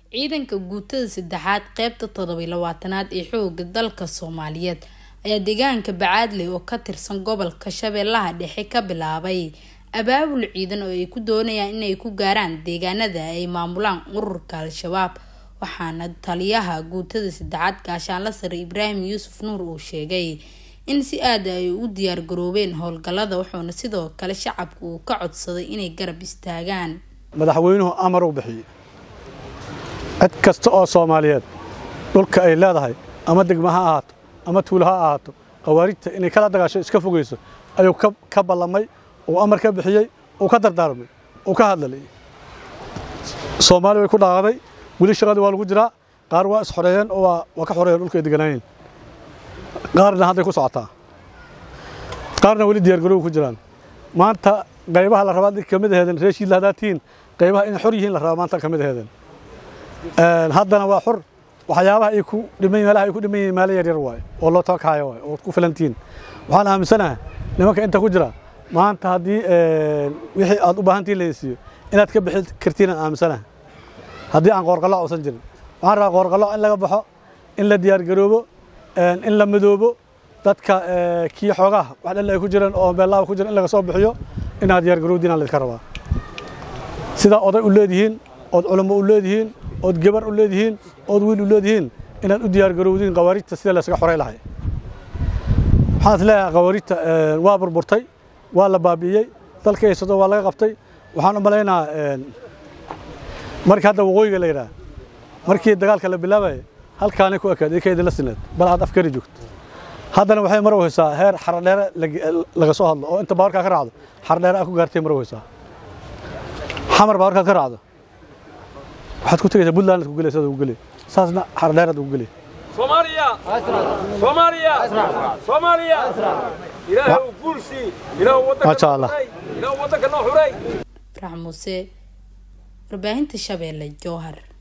ciidanka guutada saddexaad qeybta toddobiy labaatanaad ee xooga dalka soomaaliyeed ayaa deegaanka bacaadley oo ka tirsan gobolka shabeellaha dhexe ka bilaabay abaabul ciidan oo ay ku doonayaan inay ku gaaraan deegaanada ay maamulaan ururka al-shabaab waxaana taliyaha guutada saddexaad gaashaanla sare ibraahim yuusuf nuur uu sheegay in si aada ay u diyaar garoobeen howlgallada wuxuuna sidoo kale shacabka uu ka codsaday inay garab istaagaan madaxweynuhu amar u bixiyey cid kasta oo soomaaliyeed dhulka ay leedahay ama degma ha ahaato ama tuulo ha ahaato khawaarijta inay kala dagaasho iska fogeyso ayuu ka ballamay uu amar ka bixiyey uu ka dardaarmay uu ka hadlalay soomaali way ku dhaaqaday weli shaqadii waa lagu jiraa qaar waa isxoreeyeen oo waa ka xoreeyeen dhulka ay deganaayeen qaarna hadday ku socotaa qaarna weli diyaargaroow ku jiraan maanta qaybaha la rabaa ka mid aheedeen reeshiidla haddaad tihiin qaybaha inay xor yihiin la rabaa maanta ka mid aheedeen haddana waa xor waxyaabaha ay ku dhiman meelaha ay ku dhiman yihiin meelo yaryar waaye oo loo tabakaayo waaye oo ku filan tihiin waxaan aaminsanahay nimanka inta ku jira maanta haddii wixii aad u baahan tihiin la heysiiyo inaad ka bixi kartiin aan aaminsanahay haddii aan qoorqallo uusan jirin waxaan rabaa qoorqallo in laga baxo in la diyaargaroobo in la midoobo dadka kii xoogaha wax dhal ay ku jireen oo beellaaba ku jiran in laga soo bixiyo inaad diyaargarowdiin aan laydka rabaa sidaa oday u leedihiin ood culummo u leedihiin ood gabar u leedihiin ood wiil u leedihiin inaad u diyaargarowdiin khawaarijta sida laysaga xoray lahay waxaan is leeyahay khawaarijta waa burburtay waa la baabi'iyey dalka haysado waa laga qabtay waxaan u malaynaa markii hadda waqooyiga la yidhaha markii dagaalka la bilaabayay halkaanay ku ekaad idinka idinla sineed bal aad afkari joogto haddana waxay mar weysaa heer xaradheere laga soo hadlo oo inta baawarkaa ka raacdo xaradheere aa ku gaartay mar weysaa xamar baawarkaa ka raacdo waxaad ku tegaysaa puntland ku gelaysa ugu gelay saasna xaradheeraad ugu gelay soomaaliya soomaaliya soomaaliya ilaahu guulsi ilaahu Masha Allah. ilaahu waddanka noo xuray farax muuse warbaahinta shabeelle jowhar